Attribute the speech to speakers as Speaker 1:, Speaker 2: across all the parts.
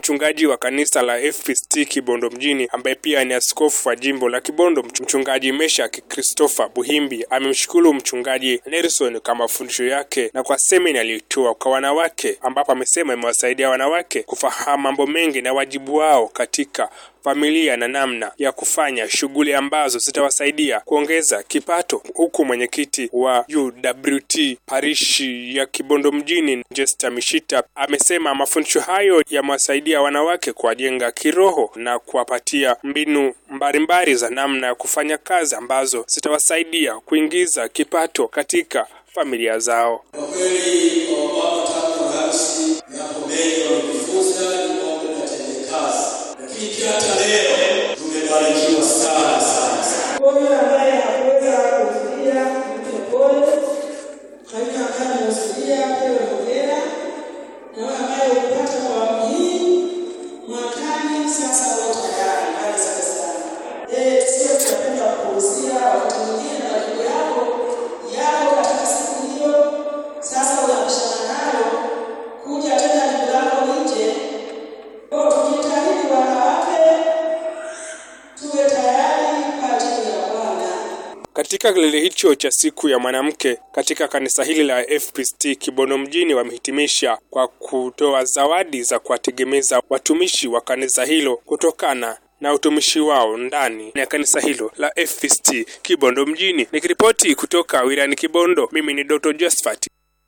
Speaker 1: mchungaji wa kanisa la FPCT Kibondo mjini ambaye pia ni askofu wa jimbo la Kibondo, mchungaji Meshak Christopher Buhimbi amemshukuru mchungaji Nelson kwa mafundisho yake na kwa semina aliyotoa kwa wanawake, ambapo amesema imewasaidia wanawake kufahamu mambo mengi na wajibu wao katika familia na namna ya kufanya shughuli ambazo zitawasaidia kuongeza kipato, huku mwenyekiti wa UWT parishi ya Kibondo mjini Jester Mishita amesema mafundisho hayo yamewasaidia wanawake kuwajenga kiroho na kuwapatia mbinu mbalimbali za namna ya kufanya kazi ambazo zitawasaidia kuingiza kipato katika familia zao.
Speaker 2: Kwa kweli wamama tangu harusi yapo mengi wamejifunza, ni mambo yatende kazi, lakini pia hata leo tumebarikiwa sana sana sana.
Speaker 3: Huyu ambaye hakuweza kuhudhuria mpe pole, kwa hiyo ambaye amehudhuria pewe hongera, na wewe ambaye ulipata kwa awamu hii mwakani, sasa uwe tayari. Asante sana. Eh, sio tunapenda kupuuzia wakati mwingine na majibu yako yako katika siku hiyo, sasa unapishana nayo kuja tena jibu lako nje. Kwa hiyo tujitahidi wanawake tuwe tayari kwa ajili ya Bwana.
Speaker 1: Katika kilele hicho cha siku ya mwanamke katika kanisa hili la FPCT Kibondo mjini wamehitimisha kwa kutoa zawadi za kuwategemeza watumishi wa kanisa hilo kutokana na utumishi wao ndani ya kanisa hilo la FPCT Kibondo mjini. Nikiripoti kutoka wilayani Kibondo, mimi ni Dr. Josephat.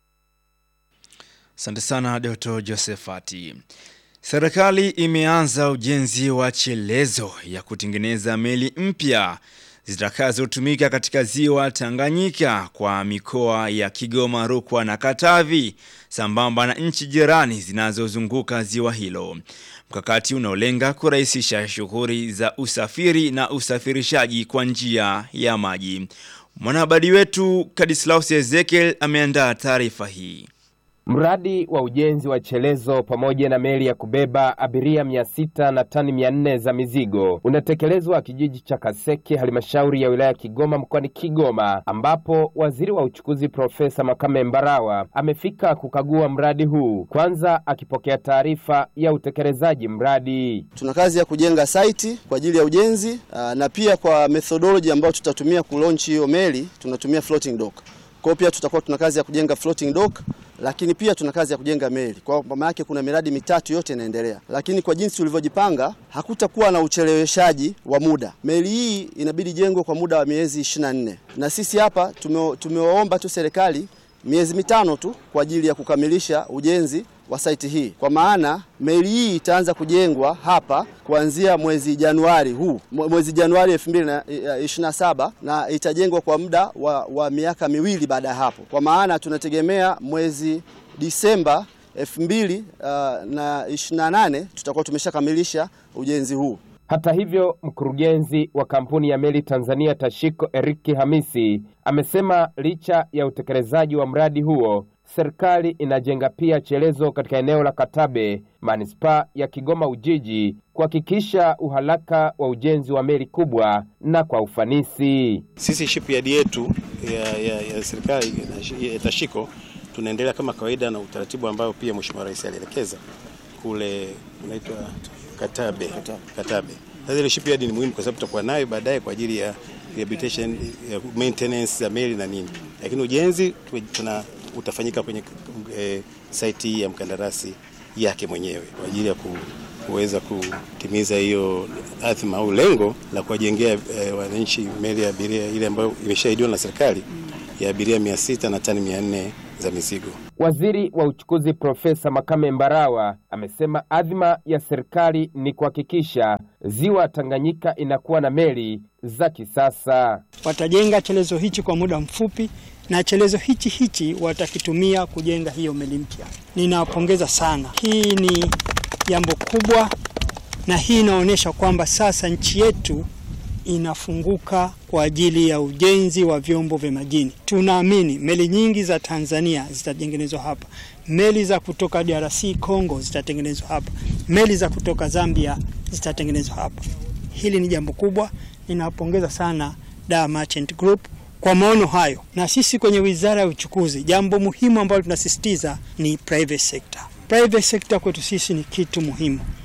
Speaker 4: Asante sana Doto Josefati. Serikali imeanza ujenzi wa chelezo ya kutengeneza meli mpya zitakazotumika katika ziwa Tanganyika kwa mikoa ya Kigoma, Rukwa na Katavi sambamba na nchi jirani zinazozunguka ziwa hilo. Mkakati unaolenga kurahisisha shughuli za usafiri na usafirishaji kwa njia ya maji. Mwanahabari wetu Kadislaus Ezekiel ameandaa taarifa hii.
Speaker 5: Mradi wa ujenzi wa chelezo pamoja na meli ya kubeba abiria mia sita na tani mia nne za mizigo unatekelezwa kijiji cha Kaseke, halmashauri ya wilaya ya Kigoma mkoani Kigoma, ambapo waziri wa uchukuzi Profesa Makame Mbarawa amefika kukagua mradi huu, kwanza akipokea taarifa ya utekelezaji mradi.
Speaker 6: Tuna kazi ya kujenga site kwa ajili ya ujenzi aa, na pia kwa methodology ambayo tutatumia kulaunch hiyo meli tunatumia floating dock. Kwa hiyo pia tutakuwa tuna kazi ya kujenga floating dock, lakini pia tuna kazi ya kujenga meli. Kwa maana yake kuna miradi mitatu yote inaendelea, lakini kwa jinsi tulivyojipanga hakutakuwa na ucheleweshaji wa muda. Meli hii inabidi jengwe kwa muda wa miezi 24 na sisi hapa tume, tumewaomba tu serikali miezi mitano tu kwa ajili ya kukamilisha ujenzi wa saiti hii, kwa maana meli hii itaanza kujengwa hapa kuanzia mwezi Januari huu mwezi Januari 2027 na itajengwa kwa muda wa, wa miaka miwili baada ya hapo, kwa maana tunategemea mwezi Disemba 2028 tutakuwa tumeshakamilisha ujenzi huu.
Speaker 5: Hata hivyo, mkurugenzi wa kampuni ya meli Tanzania Tashiko Eriki Hamisi amesema licha ya utekelezaji wa mradi huo, serikali inajenga pia chelezo katika eneo la Katabe, manispaa ya Kigoma Ujiji, kuhakikisha uharaka wa ujenzi wa meli kubwa na kwa ufanisi.
Speaker 7: Sisi shipyard yetu ya, ya, ya serikali ya Tashiko tunaendelea kama kawaida na utaratibu ambao pia Mheshimiwa Rais alielekeza kule unaitwa Katabe. Katabe. Sasa ile shipyard ni muhimu kwa sababu tutakuwa nayo baadaye kwa ajili ya rehabilitation, ya maintenance ya meli na nini, lakini ujenzi tuna utafanyika kwenye e, site ya mkandarasi yake mwenyewe kwa ajili ya ku, kuweza kutimiza hiyo athma au lengo la kuwajengea e, wananchi meli ya abiria ile ambayo imeshaidiwa na serikali ya abiria 600 na tani 400 za mizigo.
Speaker 5: Waziri wa uchukuzi Profesa Makame Mbarawa amesema adhima ya serikali ni kuhakikisha ziwa Tanganyika inakuwa na meli za kisasa.
Speaker 8: Watajenga chelezo hichi kwa muda mfupi na chelezo hichi hichi watakitumia kujenga hiyo meli mpya. Ninawapongeza sana, hii ni jambo kubwa, na hii inaonyesha kwamba sasa nchi yetu inafunguka kwa ajili ya ujenzi wa vyombo vya majini. Tunaamini meli nyingi za Tanzania zitatengenezwa hapa, meli za kutoka DRC Congo zitatengenezwa hapa, meli za kutoka Zambia zitatengenezwa hapa. Hili ni jambo kubwa, ninawapongeza sana Dar Merchant Group kwa maono hayo, na sisi kwenye Wizara ya Uchukuzi, jambo muhimu ambalo tunasisitiza ni private sector. Private sector kwetu sisi ni kitu muhimu.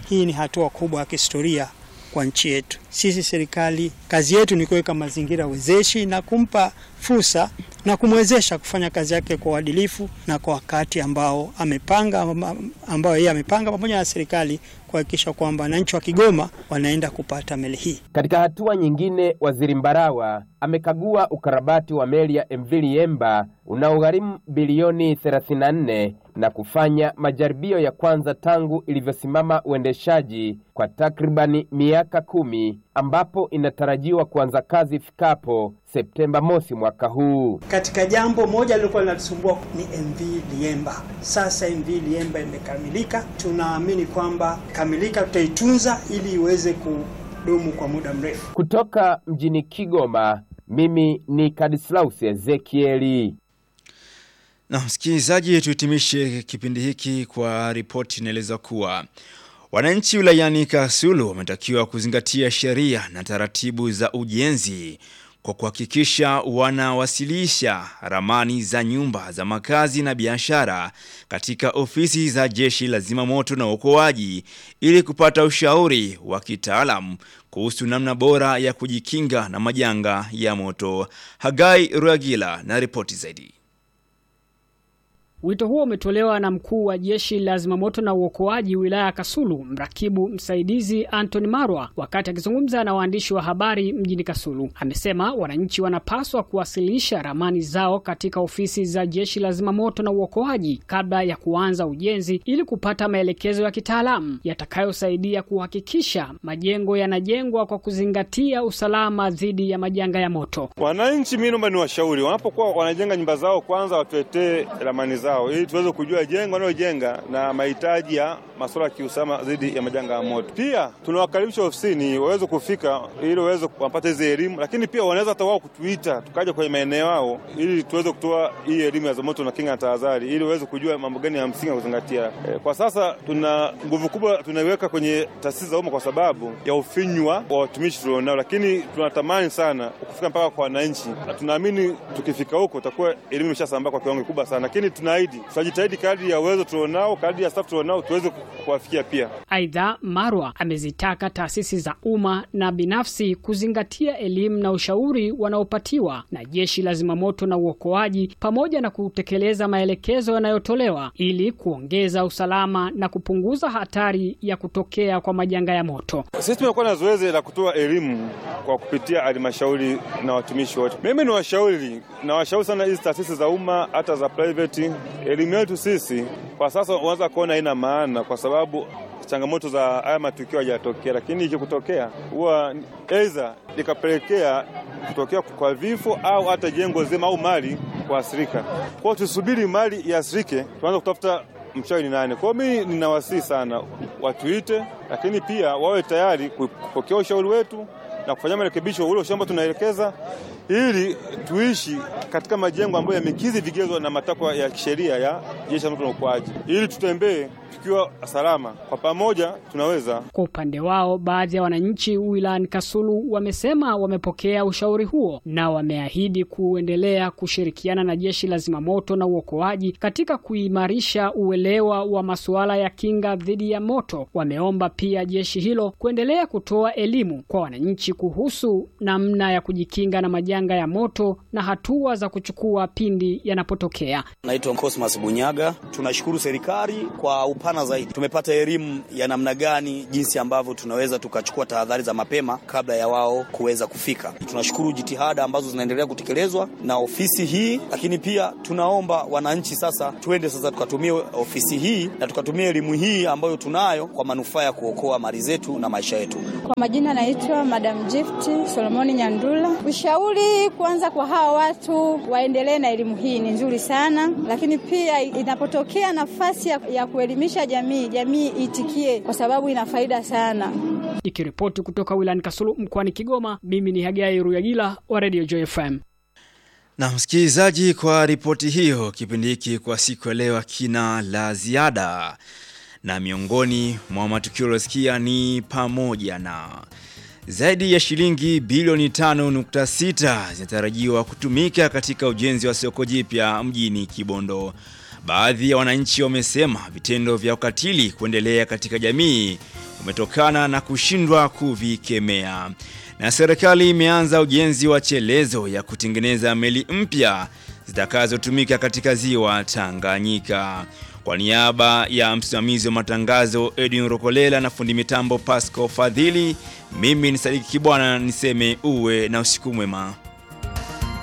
Speaker 8: hii ni hatua kubwa ya kihistoria kwa nchi yetu. Sisi serikali, kazi yetu ni kuweka mazingira wezeshi na kumpa fursa na kumwezesha kufanya kazi yake kwa uadilifu na kwa wakati ambao amepanga, ambao yeye amepanga pamoja na serikali kuhakikisha kwamba wananchi wa Kigoma wanaenda kupata meli hii.
Speaker 5: Katika hatua nyingine, Waziri Mbarawa amekagua ukarabati wa meli ya MV Liemba unaogharimu bilioni 34 na kufanya majaribio ya kwanza tangu ilivyosimama uendeshaji kwa takribani miaka kumi ambapo inatarajiwa kuanza kazi ifikapo Septemba mosi mwaka huu.
Speaker 8: Katika jambo moja lilikuwa linatusumbua ni MV Liemba. Sasa MV Liemba imekamilika, tunaamini kwamba kamilika, tutaitunza ili iweze kudumu kwa muda mrefu.
Speaker 5: Kutoka mjini Kigoma, mimi ni Kadislaus Ezekieli.
Speaker 4: Na msikilizaji, tuhitimishe kipindi hiki kwa ripoti inaeleza kuwa wananchi wilayani Kasulu wametakiwa kuzingatia sheria na taratibu za ujenzi kwa kuhakikisha wanawasilisha ramani za nyumba za makazi na biashara katika ofisi za jeshi la zimamoto na uokoaji ili kupata ushauri wa kitaalamu kuhusu namna bora ya kujikinga na majanga ya moto. Hagai Ruagila na ripoti zaidi.
Speaker 9: Wito huo umetolewa na mkuu wa jeshi la zimamoto na uokoaji wilaya ya Kasulu, mrakibu msaidizi Anthony Marwa, wakati akizungumza na waandishi wa habari mjini Kasulu. Amesema wananchi wanapaswa kuwasilisha ramani zao katika ofisi za jeshi la zimamoto na uokoaji kabla ya kuanza ujenzi ili kupata maelekezo ya kitaalamu yatakayosaidia kuhakikisha majengo yanajengwa kwa kuzingatia usalama dhidi ya majanga ya moto.
Speaker 10: Wananchi, mimi naomba niwashauri, wanapokuwa wanajenga nyumba zao, kwanza watuletee ramani zao ili tuweze kujua jengo wanalojenga na mahitaji ya masuala ya kiusalama dhidi ya majanga ya moto. Pia tunawakaribisha ofisini waweze kufika ili waweze kupata hizi elimu, lakini pia wanaweza hata wao kutuita tukaja kwenye maeneo yao ili tuweze kutoa hii elimu ya zimamoto na kinga na tahadhari, ili waweze kujua mambo gani ya msingi ya kuzingatia. E, kwa sasa tuna nguvu kubwa tunaiweka kwenye taasisi za umma kwa sababu ya ufinywa wa watumishi tulionao, lakini tunatamani sana kufika mpaka kwa wananchi. Tunaamini tukifika huko utakuwa elimu imeshasambaa kwa kiwango kikubwa sana, lakini tunaahidi tutajitahidi kadri ya uwezo tulionao, kadri ya staff tulionao tuweze kuwafikia pia.
Speaker 9: Aidha, Marwa amezitaka taasisi za umma na binafsi kuzingatia elimu na ushauri wanaopatiwa na jeshi la zimamoto na uokoaji pamoja na kutekeleza maelekezo yanayotolewa ili kuongeza usalama na kupunguza hatari ya kutokea kwa majanga ya moto.
Speaker 10: Sisi tumekuwa na zoezi la kutoa elimu kwa kupitia halmashauri na watumishi wote. Mimi ni washauri na washauri sana hizi taasisi za umma hata za private. Elimu yetu sisi kwa sasa unaweza kuona haina maana kwa sababu changamoto za haya matukio hayajatokea, lakini ikikutokea huwa aidha likapelekea kutokea kwa vifo au hata jengo zima au mali kuathirika. Kwao tusubiri mali iathirike, tuanze kutafuta mchawi ni nani. Kwao mimi ninawasihi sana watuite, lakini pia wawe tayari kupokea ushauri wetu na kufanya marekebisho ule shamba tunaelekeza, ili tuishi katika majengo ambayo yamekidhi vigezo na matakwa ya kisheria ya jeshi la zimamoto na uokoaji, ili tutembee tukiwa salama. Kwa pamoja tunaweza.
Speaker 9: Kwa upande wao, baadhi ya wananchi wilayani Kasulu wamesema wamepokea ushauri huo na wameahidi kuendelea kushirikiana na jeshi la zimamoto na uokoaji katika kuimarisha uelewa wa masuala ya kinga dhidi ya moto. Wameomba pia jeshi hilo kuendelea kutoa elimu kwa wananchi kuhusu namna ya kujikinga na majanga ya moto na hatua za kuchukua pindi yanapotokea.
Speaker 11: Naitwa Cosmas Bunyaga. Tunashukuru serikali kwa upana zaidi. Tumepata elimu ya namna gani, jinsi ambavyo tunaweza tukachukua tahadhari za mapema kabla ya wao kuweza kufika. Tunashukuru jitihada ambazo zinaendelea kutekelezwa na ofisi hii, lakini pia tunaomba wananchi sasa tuende sasa tukatumie ofisi hii na tukatumia elimu hii ambayo tunayo kwa manufaa ya kuokoa mali zetu na maisha yetu.
Speaker 12: Kwa majina naitwa Madam Gift Solomoni Nyandula. Ushauri kwanza kwa hawa watu waendelee na elimu hii ni nzuri sana, lakini pia inapotokea nafasi ya, ya kuelimisha jamii, jamii itikie kwa sababu ina faida sana.
Speaker 9: Nikiripoti kutoka wilayani Kasulu mkoani Kigoma, mimi ni Hagai Ruyagila wa Radio Joy FM.
Speaker 4: Na msikilizaji, kwa ripoti hiyo, kipindi hiki kwa siku ya leo kina la ziada, na miongoni mwa matukio yaliyosikia ni pamoja na zaidi ya shilingi bilioni 5.6 zinatarajiwa kutumika katika ujenzi wa soko jipya mjini Kibondo. Baadhi ya wananchi wamesema vitendo vya ukatili kuendelea katika jamii umetokana na kushindwa kuvikemea. Na serikali imeanza ujenzi wa chelezo ya kutengeneza meli mpya zitakazotumika katika ziwa Tanganyika. Kwa niaba ya msimamizi wa matangazo Edwin Rokolela na fundi mitambo Pasco Fadhili, mimi ni Sadiki Kibwana niseme uwe na usiku mwema.